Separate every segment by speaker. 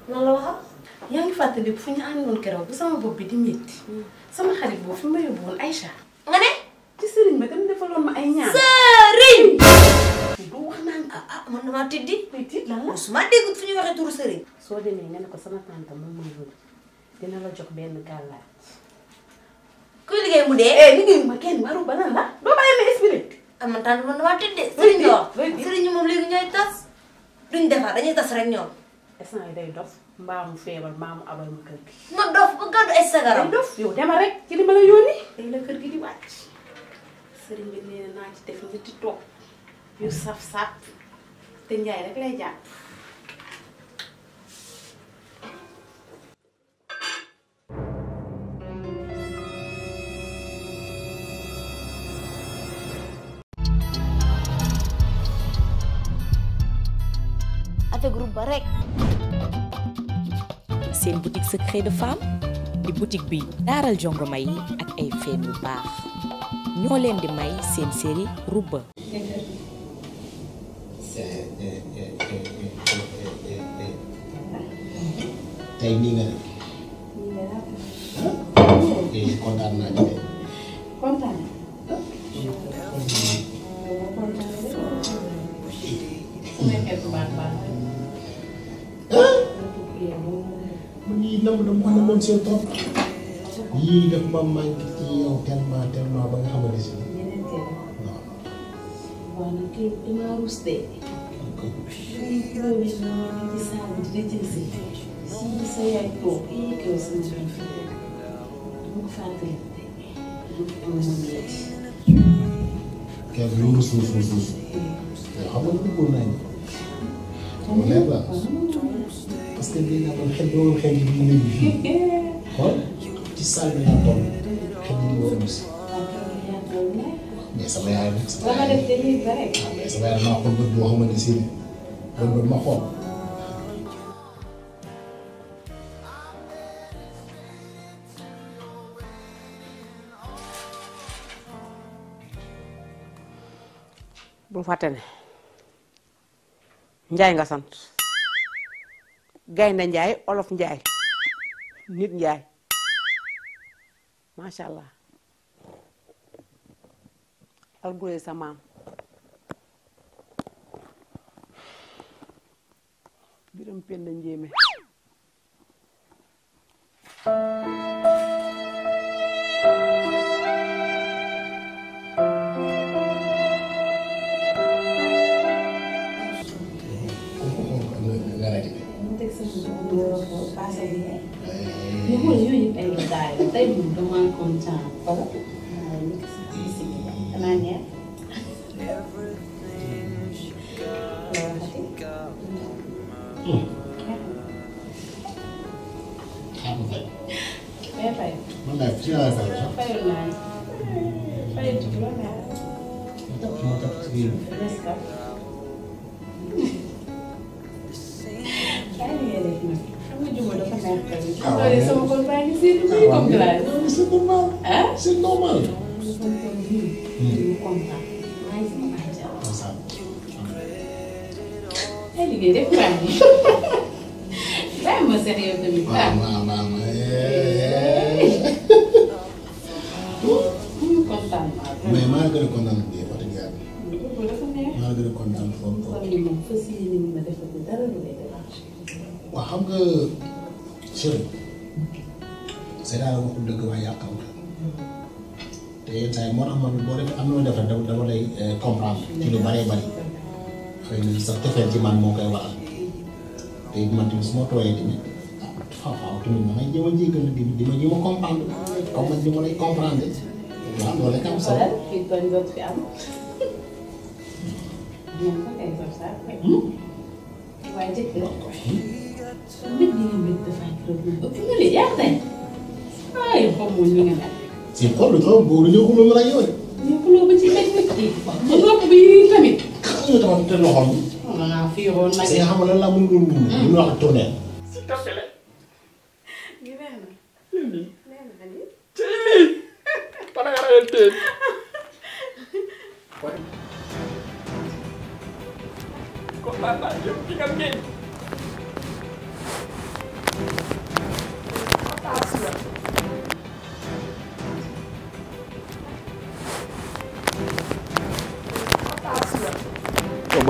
Speaker 1: lan la waxal.
Speaker 2: yaa ngi fàttali fu ñu àndoon keroog bu sama bopp bi di métti sama xarit boobu fi ma yóbbu woon Aïcha
Speaker 1: nga ne.
Speaker 2: ci sëriñ ba tam defaloon ma ay ñaan
Speaker 1: sëriñ.
Speaker 2: du wax naan
Speaker 1: ah ah man damaa tiddi.
Speaker 2: may tiit lan la
Speaker 1: musuma déggut fu ñuy waxee turu sëriñ.
Speaker 2: soo demee nga ne ko sama tante moom mooy yóbbu dina la jox benn gàllaaj
Speaker 1: kuy liggéey mu dee.
Speaker 2: eh liggéeyu ma kenn waru ba lan la doo bàyyi ma expliqué
Speaker 1: ah man tànn man damaa tiddi. sëriñ nga wax
Speaker 2: looy tiit.
Speaker 1: sëriñ ñi moom léegi ñooy tas. duñ defar dañuy tas rek ñoom.
Speaker 2: instant yi day dof mbaa mu feebar mbaa mu abal ma kër gi
Speaker 1: nga dof ba gàddu ay sagaram.
Speaker 2: day dof yow demal rek ci li ma la yónni day la kër gi di wàcc sëriñ bi nee na naa ci def ñetti toog yu saf-saf te njaay rek lay jàpp
Speaker 1: avec groupe ba rek.
Speaker 3: seen boutique secret de femme di boutique bi daaral jongoma yi ak ay feem yu baax ñoo leen di may seen série Rouba
Speaker 4: tey nii nga def eh kontaan naa ci de.
Speaker 2: kontaan
Speaker 4: man yii nam dama ko namoon seen topp yii daf ma manqué ci yow tellement tellement ba nga xamante si waaw.
Speaker 2: waaw nag kii damaa rus de lii loolu noonu di saabu di jël si si sa yaay toog kii kaw sama doom fi dama ko fàttali de du am ma metti
Speaker 4: kenn lu mu suuf suuf suuf yow xam nga bëggoon naa ñu. xam nga leer la parce que bii naa doon xel bi woon xel bi mu nekk fii xool ci salle bi laa toll xel bi di war a gis mais sama yaay nag sama
Speaker 2: dama
Speaker 4: yaay
Speaker 2: def te lii ba rek
Speaker 4: waaw mais sama yaay maa xool bët boo xamante si ne bët bët ma xool.
Speaker 5: bul fàtte ne njaay nga sant gaynde njaay olof njaay nit njaay macha allah alburé sa maam biram penda njéeme
Speaker 4: nga rajo bi.
Speaker 2: mu teg sama doom bi passé bi ñu xool yooyu yëpp ay détails la tey moom dama kontaan wala waaye ñu gis naa si xanaa neex
Speaker 4: xam nga fay.
Speaker 2: mais fay
Speaker 4: man daal fi laa fay sax.
Speaker 2: fayul naa ni fayul ci loolu naa
Speaker 4: ma topp ma topp ci biir.
Speaker 2: des ka bàyyi li ngay def nag xam nga juma dafa neex tamit
Speaker 4: Ah,
Speaker 2: loolu
Speaker 4: waaw.
Speaker 2: sama kon baa ngi seetu muy comme glace
Speaker 4: non c'est normal.
Speaker 2: ah
Speaker 4: c'est normal.
Speaker 2: mu kontaan maa ngi sama bàyyi jàmm
Speaker 4: ndeysaan.
Speaker 2: ay liggéey def baa ngi bàyyi ma seet yow tamit ah
Speaker 4: waaw waaw waaw waaw.
Speaker 2: mu kontaan maa
Speaker 4: mais maa gën a kontaan bi wax dëgg yàlla.
Speaker 2: ko dafa neex
Speaker 4: maa gën a kontaan foofu
Speaker 2: kon
Speaker 4: foofu.
Speaker 2: ni moom fas yéene ni ma defal ko dara lu lay déranger
Speaker 4: waaw xam nga chéri c'est daal waxul dëgg waaye yàqam la te yenn saa yi moo tax man boo defee am na loo def rek dama dama lay eh, comprendre ci lu bëree bëri xëy na sax tefeel ci man moo koy waral te it man tamit su ma tooyee tamit ah faaw faaw tamit ma may jéem a jéggal di di ma jéem a comprendre comme man ni ma lay comprendre waaw loolu rek am solo.
Speaker 2: xoolal fii tooñ doot fi am ñoom ko kay saf saaf rek waaye jëkkër mbir yi nga mbir dafa kër moom ëpp na li yaa tey ay xaw ma ñu nga mel
Speaker 4: si xol bi trop boobu dañoo xuloo ma la yow de.
Speaker 2: ñu xuloo ba ci mbir mi kii ba nopp bi tamit
Speaker 4: xam nga tamit te loxoom bi.
Speaker 2: xam naa fii woon nag
Speaker 4: parce que nga xam ne lan laa mën a mun a. mun a wax tournée.
Speaker 2: gi neex na neex na ni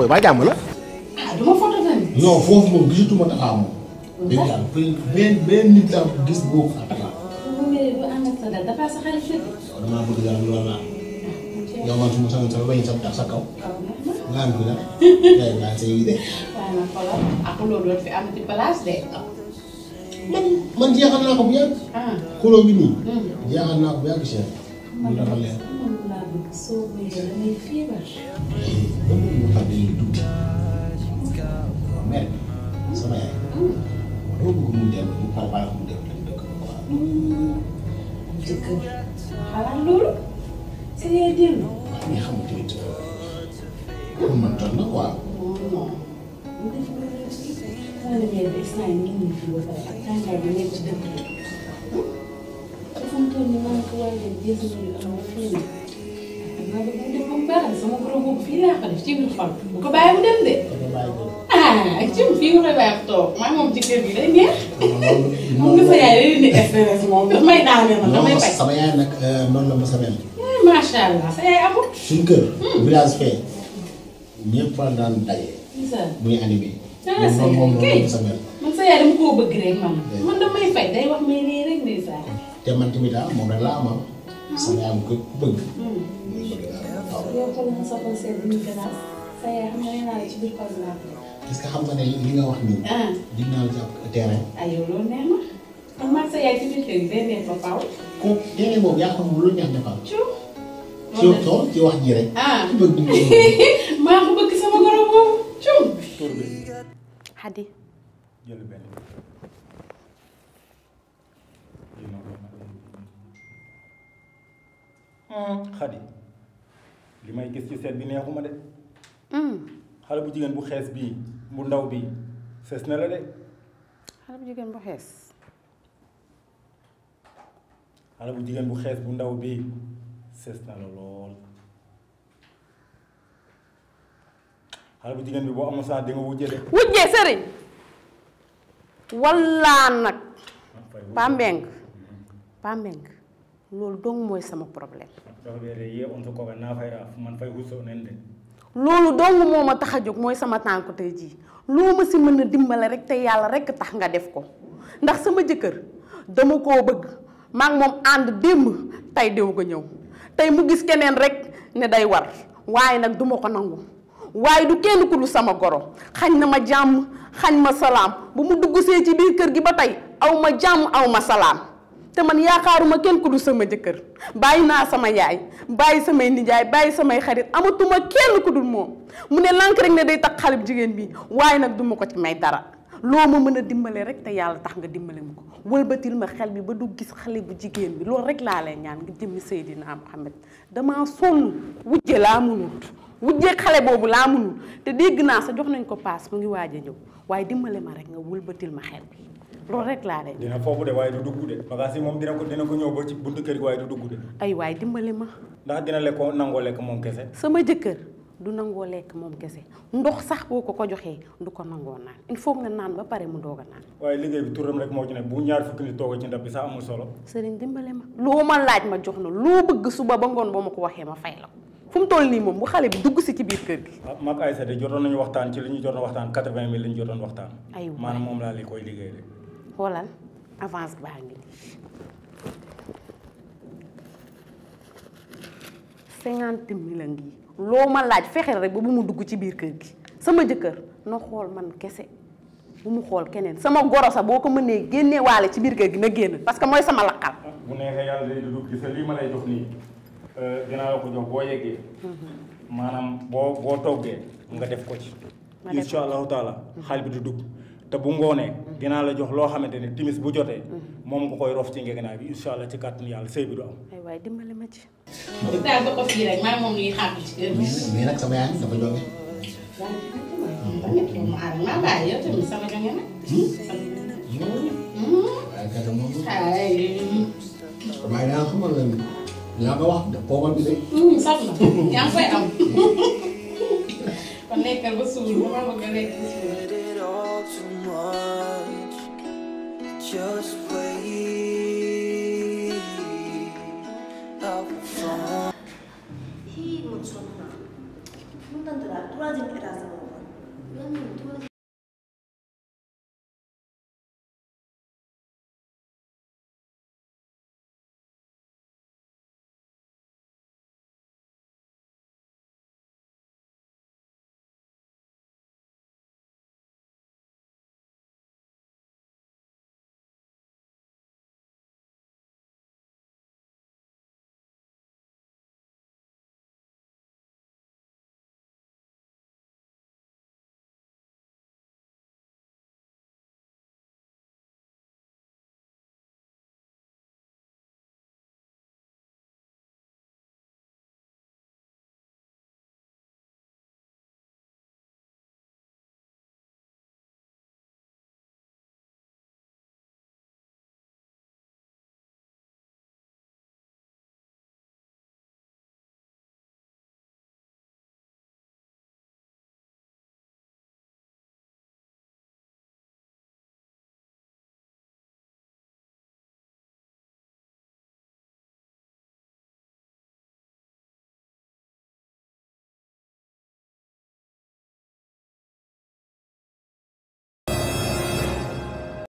Speaker 4: booy ba jàmm la.
Speaker 2: ah du ma photo tamit.
Speaker 4: non foofu moom gisatuma Tafa moom. dégg nga benn benn nit laa gis boo ko Tafa.
Speaker 2: bu wéree bu ànd ak sa dal dafa sa xarit fekk.
Speaker 4: yow damaa bëgg daal loolu laa. yow man su ma sama sama bañ sa sa kaw. nga am fi nag. ngay naan sa yi de.
Speaker 2: waaye nag xoolal ak loolu doon fi am ci place de.
Speaker 4: man man jeexal naa ko bu yàgg.
Speaker 2: ah.
Speaker 4: xuloo bi nii. jeexal naa ko bu yàgg Cheikh. mu dafa leer.
Speaker 2: man laa bëgg soo bëggee da ngay feebar.
Speaker 4: ba mu mu xam ne lii tuuti. mère sama yaay. dama bëgg mu dem mu préparé mu dem dem dëkk ba quoi.
Speaker 2: jëkkër xalaat loolu. sa yaay dellu.
Speaker 4: waaw mais xam nga tamit pour man jot na quoi.
Speaker 2: non non. bu def loolu rek si. moo demee ba instant yii ñu ngi fi ba pare ak tàngaay bi nekk ci dëkk bi. dafa mu toll nii maa ngi ko war a def dix minutes am na fii nii. maa ngi ko def ba mu baax sama goro boobu fii laa ko def ci biir xol. bu ko bàyyi mu dem de.
Speaker 4: kon nga bàyyi ko.
Speaker 2: ah ci fii nga koy bàyyi toog maa moom ci kër gi day neex.
Speaker 4: loolu
Speaker 2: moom nga sa yaay day indi stress moom daf may daaneel ma damay
Speaker 4: non
Speaker 2: faj.
Speaker 4: sama yaay nag noonu la ma sa mel.
Speaker 2: eh macha allah sa yaay amul.
Speaker 4: suñu kër. village fee ñëpp a daan daje.
Speaker 2: isa
Speaker 4: muy animé.
Speaker 2: Ah,
Speaker 4: moom moom
Speaker 2: c'est
Speaker 4: noonu la ma sa mel.
Speaker 2: man sa yaay dama koo bëgg rek man. man damay faj day wax may ree rek ndeysaan.
Speaker 4: te man tamit ah moom rek laa am ah. sama yaay ko bëgg. muy bëgg daal waaw.
Speaker 2: yow xool nga sa xol seet ñu gën a sa yaay xam nga nee naa la ci biir xol bi laa ko def.
Speaker 4: est-ce que xam nga ne li nga wax nii.
Speaker 2: ah
Speaker 4: dig naa la ci ab terrain.
Speaker 2: ay yow loolu neex na. kon man sa yaay ci biir kër gi day neex ba faaw.
Speaker 4: ko terrain boobu yaa xam lu neex defal.
Speaker 2: ciw.
Speaker 4: ci tool ci wax ji rek.
Speaker 2: ah
Speaker 4: ci bëgg mu
Speaker 2: maa ko bëgg sama goro boobu ciw.
Speaker 6: tur bi
Speaker 3: Xadi
Speaker 6: jël benn xadi li may gis ci seet bi neexuma de xale bu jigéen bu xees bii bu ndaw bii fees na la de
Speaker 5: xale bu jigéen bu xees
Speaker 6: xale bu jigéen bu xees bu ndaw bii fees na la lool xale bu jigéen bi boo amul saa di nga wujje de
Speaker 5: wujjee sëriñ wallaa nag pambeng pambeng loolu dong mooy sama problème
Speaker 6: dafa weere yee on so koga naa fay raaf man fay husso nen de
Speaker 5: loolu dong moo ma tax a jóg mooy sama tànku tey jii loo ma si mën a dimbale rek te yàlla rek tax nga def ko ndax sama jëkkër dama koo bëgg maa ngi moom ànd démb tey déw ko ñëw tey mu gis keneen rek ne day war waaye nag duma ko nangu waaye du kenn ku du sama goro xañ na ma jàmm xañ ma salaam bu mu dugg see ci biir kër gi ba tey aw ma jàmm aw ma salaam te man yaakaaruma kenn ku du sama jëkkër bàyyi naa sama yaay bàyyi samay nijaay bàyyi samay xarit amatuma kenn ku dul moom mu ne lank rek ne day tax xale bu jigéen bi waaye nag duma ko ci may dara loo ma mën a dimbale rek te yàlla tax nga dimbale ma ko wëlbatil ma xel bi ba du gis xale bu jigéen bi loolu rek laa lay ñaan nga jëmmi Seydina Muhammad damaa sonn wujje laa munul wujje xale boobu laa munul te dégg naa sa jox nañ ko paas mu ngi waaj a ñëw waaye dimbale ma rek nga wëlbatil ma xel bi loolu rek laa lay
Speaker 6: dina foofu de waaye du dugg de bagage yi moom dina ko dina ko ñëw ba ci buntu kër gi waaye du dugg de
Speaker 5: ay waay dimbale ma
Speaker 6: ndax dina lekk ko nangoo lekk moom kese
Speaker 5: sama jëkkër du nangoo lekk moom kese ndox sax boo ko ko joxee du ko nangoo naan il faut nga naan ba pare mu doog a naan
Speaker 6: waaye liggéey bi turam rek moo ci ne bu ñaar fukki nit toog ci ndab bi sax amul solo
Speaker 5: sëriñ dimbale ma loo ma laaj ma jox na loo bëgg suba ba ngoon boo ma ko waxee ma fay la ko fu mu toll nii moom bu xale bi dugg si ci biir kër gi
Speaker 6: ah mag Aïssa de jotoon nañu waxtaan ci li ñu jotoon waxtaan quatre-vingt mille li ñu jotoon waxtaan
Speaker 5: Ay waay.
Speaker 6: maanaam moom laa li koy liggéey de
Speaker 5: xoolal avance baa ngi nii cinquante mille a ngi loo ma laaj fexeel rek ba bu mu dugg ci biir kër gi sama jëkkër na xool man kese bu mu xool keneen sama goro sax boo ko mënee génnee waale ci biir kër gi na génn parce que mooy sama lakkal
Speaker 6: ah bu neexee yàlla day dugg gis nga lii ma lay jox nii euh, dinaa la ko jox boo yeggee maanaam boo boo toggee nga def ko ci
Speaker 5: Ma def
Speaker 6: insha allahu taala xaal bi du dugg te bu ngoonee dinaa la jox loo xamante ni timis bu jotee moom nga koy rof ci ngegenaay bi insha allah ci kàttanu yàlla sëy bi du am
Speaker 5: ay waaye dimbale ma ci
Speaker 2: daal ba ko fii rek maa moom ñuy xàpp ci kër gi.
Speaker 4: mais mais nag sama yaay dafa jóge.
Speaker 2: maa bàyyi yow tamit sama jonge nag.
Speaker 4: waaye kat moom
Speaker 2: ay
Speaker 4: waaye daa xamal la ni yaa ko wax de poobal bi de.
Speaker 2: saf na yaa ngi koy am. kon nekkal ba suul ba ma bëgg a lekk ba suul.
Speaker 7: it all too much. Just wait.